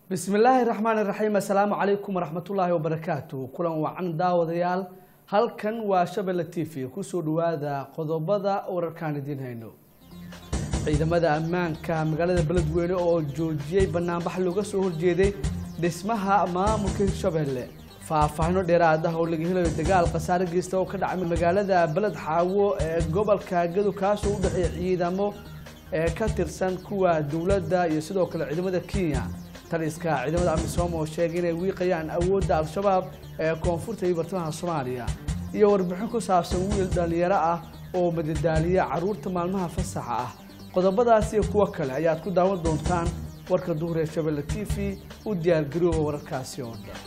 bismillaahi raxmaan iraxiim assalaamu calaykum waraxmatullaahi wabarakaatu kulan wacan daawadayaal halkan waa shabelle t v kusoo dhawaada qodobada wararkaan idiin hayno ciidamada ammaanka magaalada beledweyne oo joojiyey banaanbax looga soo horjeeday dhismaha maamulka hirshabelle faahfaahino dheeraad ah oo laga helayo dagaal khasaare geysta oo ka dhacay magaalada beled xaawo ee gobolka gado kaasoo u dhexeeya ciidamo ee ka tirsan kuwa dowladda iyo sidoo kale ciidamada kenya taliska ciidamada amisom oo sheegay inay wiiqayaan awoodda al-shabaab ee koonfurta iyo bartamaha soomaaliya iyo warbixin ku saabsan wiil dhallinyaro ah oo madadaaliya caruurta maalmaha fasaxa ah qodobadaas iyo kuwo kale ayaad ku daawan doontaan warka duhur ee shabelle t v u diyaargarooba wararkaasi oo dhan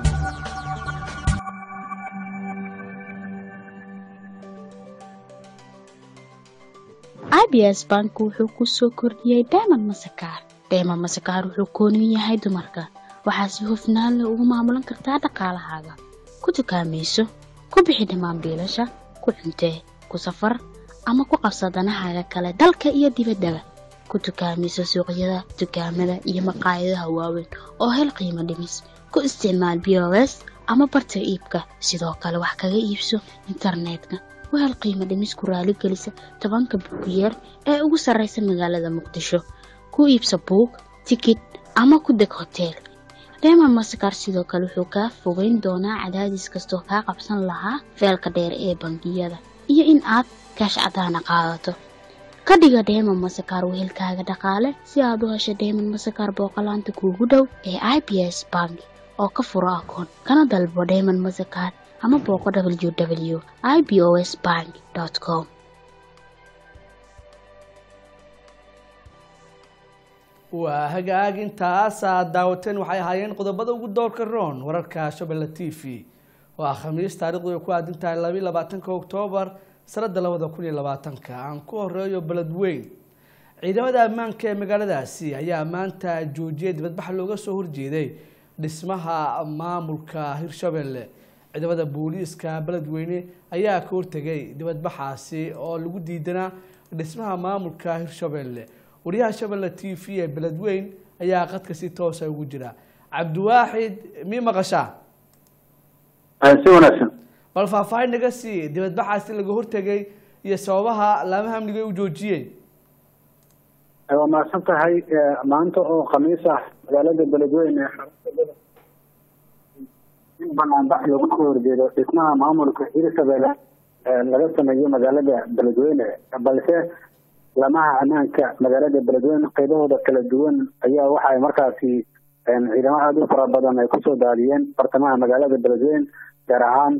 abs bank wuxuu ku soo kordhiyey dayman masakaar dayman masakaar wuxuu kooniyu yahay dumarka waxaa si hufnaan leh ugu maamulan kartaa dhaqaalahaaga ku dukaamayso ku bixi dhammaan biilasha ku cuntee ku safar ama ku qabsa danahaaga kale dalka iyo dibaddaba ku dukaamayso suuqyada dukaamada iyo maqaayadaha waaweyn oo hel qiimo dhimis ku isticmaal b o s ama barta iibka sidoo kale wax kaga iibso internetka wahel qiimo dhimis ku raaligelisa tobanka buugiyeer ee ugu sarraysa magaalada muqdisho ku iibsa buug tikid ama ku deg hoteel reema masakar sidoo kale wuxuu kaa fogeyn doonaa cadaadis kastoo kaa qabsan lahaa feelka dheer ee bangiyada iyo in aad kaash cadaana qaadato ka dhiga dheeman masakar wehelkaaga dhaqaale si aad u hesho dheeman masakar booqolaanta kuugu dhow ee i b s bank oo ka furo akoon kana dalbo dheeman masakar ama booqo w w i b o s bank com waa hagaag intaasaad daawateen waxay ahaayeen qodobada ugu doorka roon wararka shabelle t v waa khamiis taarikhdu ay ku aadin tahay labayo labaatanka oktoobar sanada labada kun iyo labaatanka aan ku horeeyo beledweyn ciidamada ammaanka ee magaaladaasi ayaa maanta joojiyay dibadbax looga soo horjeeday dhismaha maamulka hirshabelle ciidamada booliiska beledweyne ayaa ka hortegay dibadbaxaasi oo lagu diidanaa dhismaha maamulka hirshabelle wariyaha shabelle t v ee beledweyn ayaa qadka si toosa ugu jira cabdiwaaxid mi maqashaa si wanaagsan bal faahfaahin naga sii dibadbaxaasi laga hortegay iyo sababaha laamaha amniga ay u joojiyeen waa mahadsan tahay maanta oo khamiis ah magaalada beledweyne in banaanbax lagu soo horjeedo dhismaha maamulka hirshabelle laga sameeyo magaalada beledweyne balse lamaha ammaanka magaalada beledweyne qaybahooda kala duwan ayaa waxay markaasi ciidamo aada u fara badan ay kusoo daadiyeen bartamaha magaalada beledweyne gaar ahaan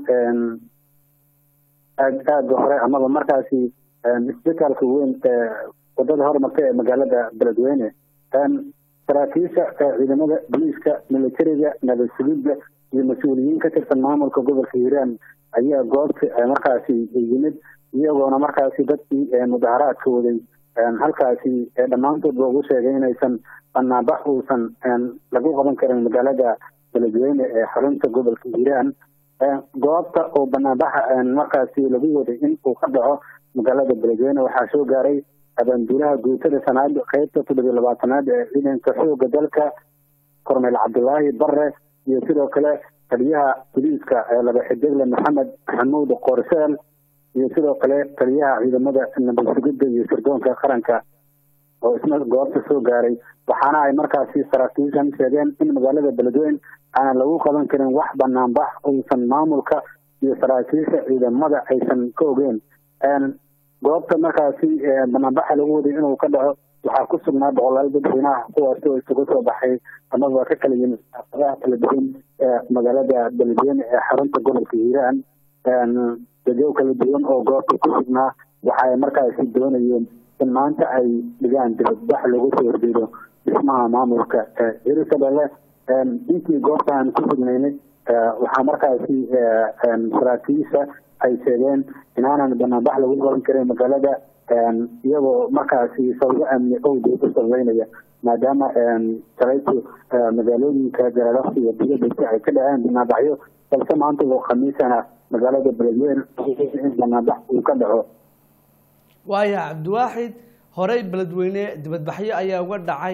aag aaga hore amaba markaasi isbitaalka weyn ee wadada hormarta ee magaalada beledweyne saraakiisha ciidamada booliiska militariga nabad sugidda iyo mas-uuliyiin ka tirsan maamulka gobolka hiiraan ayaa goobta markaasi yimid iyagoona markaasi dadkii mudaharaadka waday halkaasi dhammaantood loogu sheegay inaysan banaanbax uusan lagu qaban karin magaalada beledweyne ee xarunta gobolka hiiraan goobta oo banaanbaxa markaasi lagu waday in uu ka dhaco magaalada beledweyne waxaa soo gaaray abaanduulaha guutada sanaad qeybta toddobiyo labaatanaad ee ciidanka xooga dalka korneyl cabdulaahi bare iyo sidoo kale taliyaha boliiska laba xidigle maxamed maxamuud qorseel iyo sidoo kale taliyaha ciidamada nabad sugidda iyo sirdoonka qaranka oo isna goobta soo gaaray waxaana ay markaasi saraakiishan sheegeen in magaalada beledweyne aanan lagu qaban karin wax banaanbax uusan maamulka iyo saraakiisha ciidamada aysan ka ogeen goobta markaasi banaanbaxa lagu waday inuu ka dhaco waxaa ku sugnaa boqolaal dadweynaha kuwaasi oo isugu soo baxay amaba ka kala yimid adaha kala duwan ee magaalada beledweyne ee xarunta gobolka hiiraan dadyo kala duwan oo goobta ku sugnaa waxa ay markaasi doonayeen in maanta ay dhigaan dibadbax lagu soo horjeedo dhismaha maamulka hirshabelle intii goobta aan ku sugnaynay waxaa markaasi saraakiisha ay sheegeen inaanan banaanbax lagu qaban karin magaalada iyagoo markaasi sababo amni owgeed u sababeynaya maadaama shalaytu magaalooyinka galalafta iyo diyadasa ay ka dhaceen banaanbaxyo balse maanta oo khamiisana magaalada beledweyne in banaanbax uu ka dhaco waaya cabdiwaaxid horey beledweyne dibadbaxyo ayaa uga dhacay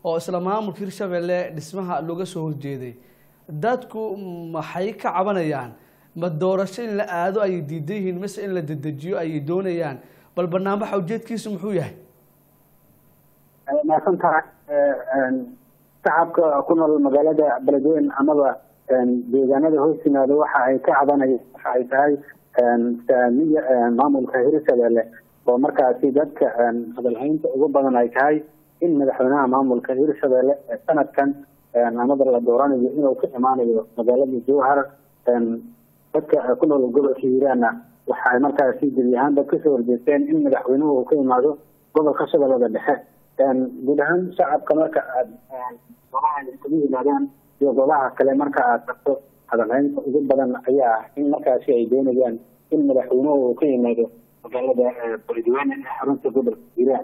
oo isla maamulka hirshabelle dhismaha looga soo horjeeday dadku maxay ka cabanayaan ma doorasho in la aado ayay diidan yihiin mise in la dedejiyo ayay doonayaan bal banaanbaxa ujeedkiisu muxuu yahay maasan tahay shacabka ku nool magaalada beledweyne amaba deegaanada hoos yimaada waxa ay ka cabanayaan waxa ay tahay saamiya maamulka hirshabelle oo markaasi dadka hadalhaynta ugu badan ay tahay in madaxweynaha maamulka hirshabelle sanadkan amaba la dooranayo inuu ka imaanayo magaalada jowhar dadka ku nool gobolka hiiraanna waxa ay markaasi gebi ahaanba kasoo horjeesteen in madaxweynuhu uu ka imaado gobolka shabeellada dhexe guud ahaan shacabka marka aad goobaha isugu yimaadaan iyo goobaha kale marka aad tagto hadalhaynta ugu badan ayaa ah in markaasi ay doonayaan in madaxweynuhu uu ka yimaado magaalada beledweyne ee xarunta gobolka hiiraan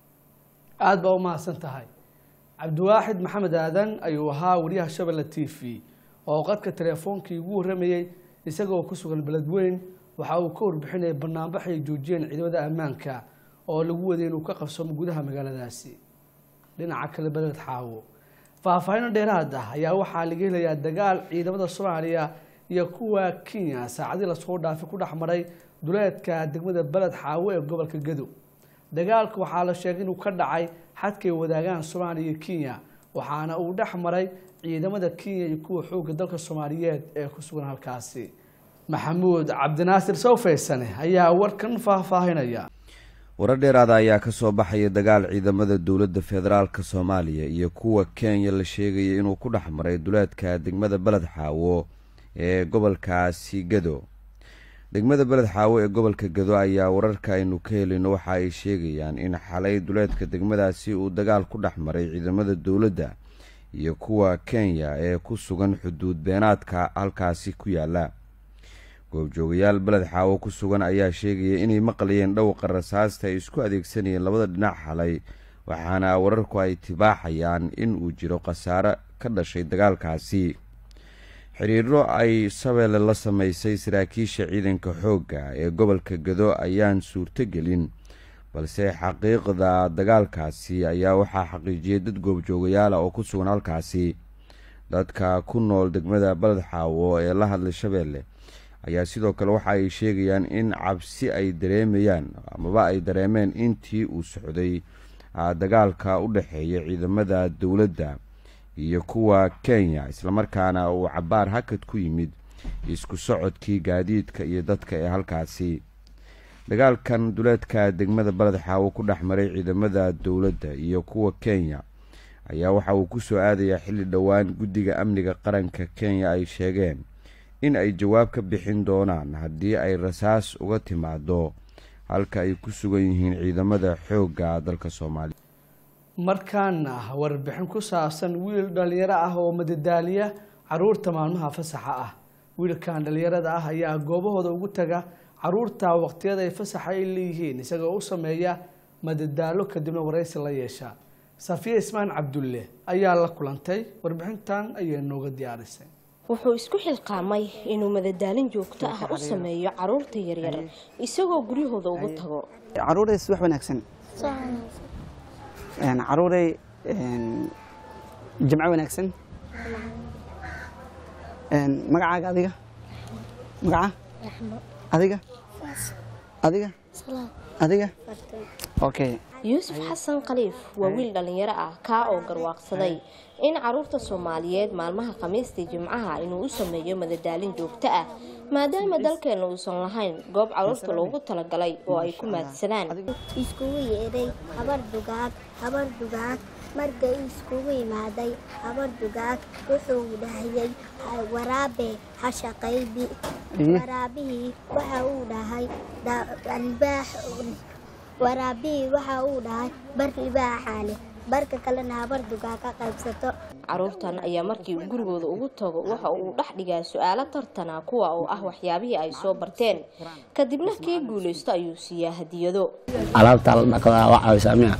aada baa umahadsan tahay cabdiwaaxid maxamed aadan ayuu ahaa wariyaha shabelle t v oo qadka teleefoonkii ugu warramayey isagoo ku sugan beledweyn waxa uu ka warbixinayay banaanbax ay joojiyeen ciidamada ammaanka oo lagu waday inuu ka qabsamo gudaha magaaladaasi dhinaca kale beled xaawo faahfaahino dheeraad ah ayaa waxaa laga helayaa dagaal ciidamada soomaaliya iyo kuwa kenya saacadii lasoo dhaafay ku dhex maray duleedka degmada beled xaawo ee gobolka gadow dagaalka waxaa la sheegay inuu ka dhacay xadkay wadaagaan soomaaliya iyo kenya waxaana uu dhex maray ciidamada kenya iyo kuwa xoogga dalka soomaaliyeed ee ku sugan halkaasi maxamuud cabdinaasir sawfaysane ayaa warkan faahfaahinaya warar dheeraada ayaa ka soo baxaya dagaal ciidamada dowladda federaalka soomaaliya iyo kuwa kenya la sheegaya inuu ku dhex maray duleedka degmada beled xaawo ee gobolkaasi gado degmada beled xaawo ee gobolka gado ayaa wararka aynu ka helino waxa ay sheegayaan in xalay duleedka degmadaasi uu dagaal ku dhex maray ciidamada dowladda iyo kuwa kenya ee ku sugan xuduud beenaadka halkaasi ku yaala goobjoogayaal beled xaawo ku sugan ayaa sheegaya inay maqlayeen dhowqa rasaasta ay isku adeegsanayeen labada dhinac xalay waxaana wararku ay tibaaxayaan in uu jiro khasaare ka dhashay dagaalkaasi xiriiro ay shabeelle la sameysay saraakiisha ciidanka xoogga ee gobolka gado ayaan suurtogelin balse xaqiiqda dagaalkaasi ayaa waxaa xaqiijiyay dad goobjoogayaala oo ku sugan halkaasi dadka ku nool degmada beled xaawo ee la hadlay shabeelle ayaa sidoo kale waxa ay sheegayaan in cabsi ay dareemayaan amaba ay dareemeen intii uu socday dagaalka u dhexeeya ciidamada dowladda iyo kuwa kenya islamarkaana uu cabaar hakad ku yimid isku socodkii gaadiidka iyo dadka ee halkaasi dagaalkan duleedka degmada beled xaawo ku dhex maray ciidamada dowladda iyo kuwa kenya ayaa waxa uu ku soo aadayaa xilli dhowaan guddiga amniga qaranka kenya ay sheegeen in ay jawaab ka bixin doonaan haddii ay rasaas uga timaado halka ay ku sugan yihiin ciidamada xoogga dalka soomaaliya markaana warbixin ku saabsan wiil dhalinyaro ah oo madadaaliya caruurta maalmaha fasaxa ah wiilkan dhalinyarada ah ayaa goobahooda ugu taga caruurta waqtiyada ay fasaxa ay leeyihiin isagoo u sameeya madadaalo kadibna waraysi la yeesha safiya ismaan cabdulle ayaa la kulantay warbixintan ayay nooga diyaarisay wuxuu isku xilqaamay inuu madadaalin joogto ah u sameeyo caruurta yaryar isagoo guryahooda ugu tago caruurays wax wanaagsan caruuray jimco wanaagsan magacaaga adiga magaca adiga adiga adiga okay yuusuf xasan khaliif waa wiil dhallinyaro ah kaa oo garwaaqsaday in caruurta soomaaliyeed maalmaha khamiistii jimcaha inuu u sameeyo madadaalin joogto ah maadaama dalkeenna uusan lahayn goob caruurta loogu talagalay oo ay ku maadsadaan iskugu yeedhay habar dugaag habar dugaag markay iskugu imaaday habar dugaag wuxuu dhahayay waraabe ha shaqaybi waraabihii waxa uu dhahay albaax waraabihii waxa uu dhahay bar libaaxaale barka kalena habar dugaa ka qaybsato caruurtan ayaa markii uu gurigooda ugu tago waxa uu dhex dhigaa su-aalo tartana kuwa oo ah waxyaabihii ay soo barteen kadibna kii guulaysto ayuu siiyaa hadiyado alaabta la dhaqdaa waa caawisaa miya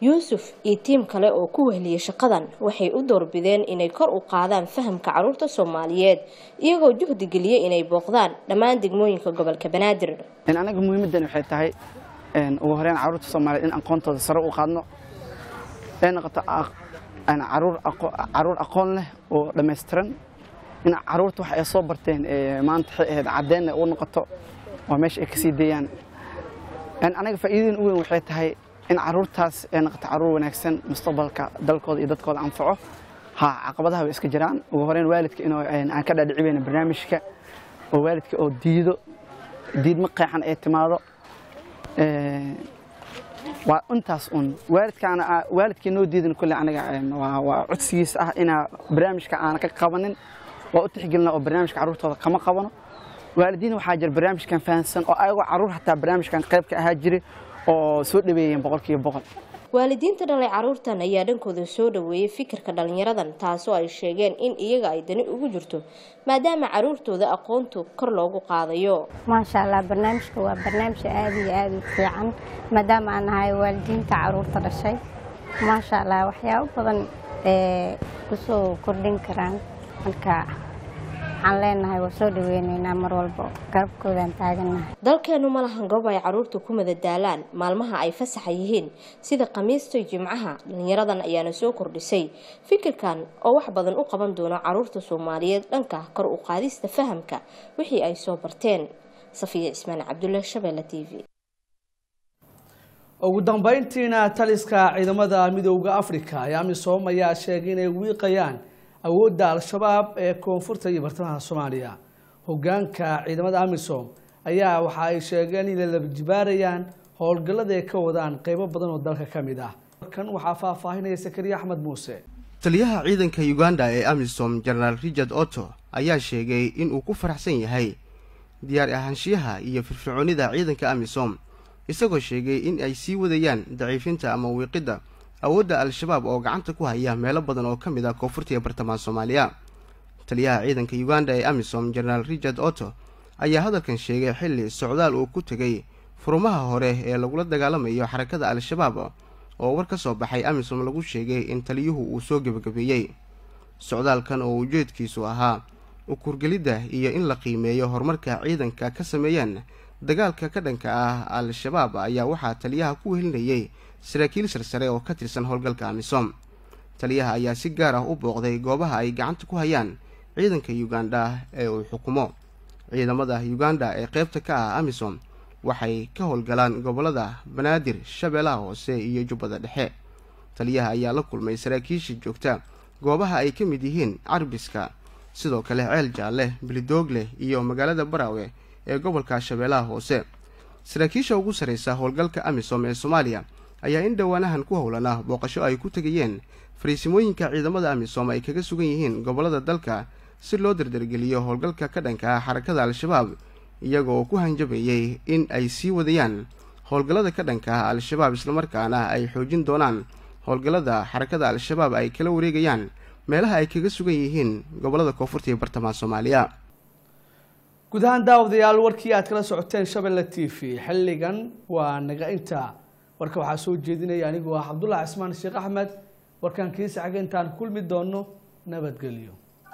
yuusuf iyo tiim kale oo ku wehliyay shaqadan waxay u doorbideen inay kor u qaadaan fahamka caruurta soomaaliyeed iyagoo juhdi geliyay inay booqdaan dhammaan degmooyinka gobolka banaadir anaga muhiimadan waxay tahay ugu horeyn caruurta soomaaliyeed in aqoontooda sare u qaadno ay noqoto caruur aqoon leh oo dhammaystiran in caruurta wax ay soo barteen maanta waxay ahayd caddeenna u noqoto oo meesha ay kasii deeyaan anaga faa'iidadin u weyn waxay tahay in caruurtaas ay noqoto caruur wanaagsan mustaqbalka dalkooda iyo dadkooda anfaco ha caqabadaha way iska jiraan ugu horeyn waalidka inuu aan ka dhaadhicibayna barnaamijka oo waalidka oo diido diidma qeexan ay timaado waa intaas un waalidkaana waalidkii noo diidan kulle aniga waa codsigiisa ah inaa barnaamijka aana ka qabanin waa u tixgelina oo barnaamijka carruurtooda kama qabano waalidiin waxaa jira barnaamijkan fahansan oo ayagoo carruur hataa barnaamijkan qayb ka ahaa jiray oo soo dhaweeyeen boqolkiiba boqol waalidiinta dhalay caruurtan ayaa dhankooda soo dhaweeyay fikirka dhalinyaradan taasoo ay sheegeen in iyaga ay dani ugu jirto maadaama caruurtooda aqoontu kor loogu qaadayo maasha allah barnaamijka waa barnaamij aada iyo aada u fiican maadaama aan nahay waalidiinta caruurta dhashay maasha allah waxyaabo badan ee kusoo kordhin karaan marka waxaan leenahay waa soo dhaweyneynaa mar walba garabkoodaan taagannahay dalkeenu ma lahan goob ay caruurta ku madadaalaan maalmaha ay fasaxa yihiin sida khamiista jimcaha dhalinyaradan ayaana soo kordhisay fikirkan oo wax badan u qaban doona caruurta soomaaliyeed dhanka kor u qaadista fahamka wixii ay soo barteen safiya cismaan cabdulle shabeelle t v ugu dambeyntiina taliska ciidamada midooda africa ee amisom ayaa sheegay inay wiiqayaan awoodda al-shabaab ee koonfurta iyo bartamaha soomaaliya hogaanka ciidamada amisom ayaa waxa ay sheegeen inay labajibaarayaan howlgallada ay ka wadaan qeybo badan oo dalka ka mid ah kan waxaa faahfaahinaya sakariya axmed muuse taliyaha ciidanka uganda ee amisom jenaraal richard otto ayaa sheegay inuu ku faraxsan yahay diyaar ahaanshiyaha iyo firfircoonida ciidanka amisom isagoo sheegay in ay sii wadayaan daciifinta ama wiiqidda awoodda al-shabaab oo gacanta ku haya meelo badan oo ka mid ah koonfurta iyo bartamaha soomaaliya taliyaha ciidanka uganda ee amisom jenaraal richard otto ayaa hadalkan sheegay xilli socdaal uu ku tegay furumaha hore ee lagula dagaalamayo xarakada al-shabaab oo war ka soo baxay amisom lagu sheegay in taliyuhu uu soo gebagabeeyey socdaalkan oo ujeedkiisu ahaa ukurgelidda iyo in la qiimeeyo horumarka ciidanka ka sameeyeen dagaalka ka dhanka ah al-shabaab ayaa waxaa taliyaha ku wehelinayay saraakiil sarsare oo ka tirsan howlgalka amisom taliyaha ayaa si gaar ah u booqday goobaha ay gacanta ku hayaan ciidanka uganda ee uu xukumo ciidamada uganda ee qeybta ka ah amisom waxay ka howlgalaan gobolada banaadir shabeellaha hoose iyo jubbada dhexe taliyaha ayaa la kulmay saraakiisha joogta goobaha ay ka mid yihiin carbiska sidoo kale ceel jaalle bilidoogle iyo magaalada baraawe ee gobolka shabeellaha hoose saraakiisha ugu sarraysa howlgalka amisom ee soomaaliya ayaa in dhowaanahan ku howlana booqasho ay ku tegayeen fariisimooyinka ciidamada amisom ay kaga sugan yihiin gobollada dalka si loo dardargeliyo howlgalka ka dhanka ah xarakada al-shabaab iyagoo ku hanjabayay in ay sii wadayaan howlgallada ka dhanka ah al-shabaab islamarkaana ay xoojin doonaan howlgallada xarakada al-shabaab ay kala wareegayaan meelaha ay kaga sugan yihiin gobollada koonfurta iyo bartamaha soomaaliya guud ahaan daawadayaal warkii aad kala socoteen shabelle t v xilligan waa naga inta warka waxaa soo jeedinaya anigoo ah cabdullahi cismaan sheekh axmed warkaan kiisa xaga intaan kulmi doono nabadgelyo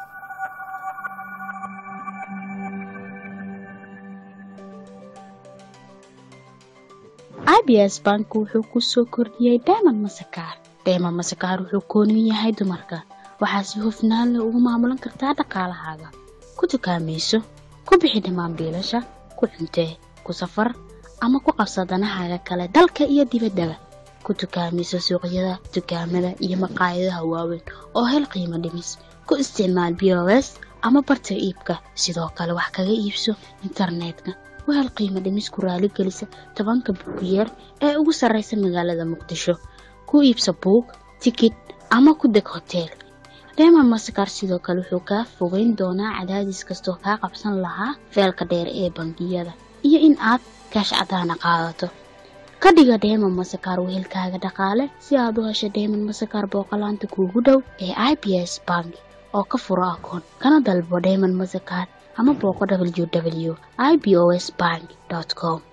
abs bank wuxuu ku soo kordhiyey dayman masakaar dayman masakaar wuxuu kooniyu yahay dumarka waxaa si hufnaan leh ugu maamulan kartaa dhaqaalahaaga ku dukaamayso ku bixi dhammaan biilasha ku cuntee ku safar ama ku qabsa danahaaga kale dalka iyo dibaddaba ku dukaamayso suuqyada dukaamada iyo maqaayadaha waaweyn oo hel qiimo dhimis ku isticmaal b o s ama barta iibka sidoo kale wax kaga iibso internetka u hel qiimo dhimis ku raaligelisa tobanka buugiyeer ee ugu sarraysa magaalada muqdisho ku iibso buug tikid ama ku deg hoteel reema masakar sidoo kale wuxuu kaa fogeyn doonaa cadaadis kastoo kaa qabsan lahaa feelka dheer ee bangiyada iyo in aad kaash cadaana qaadato ka dhiga dheeman masakar wehelkaaga dhaqaale si aad u hesho dheeman masakar booqolaanta kuugu dhow ee i b s bank oo ka furo akoon kana dalbo dheeman masakar ama booqo w w i b o s bank com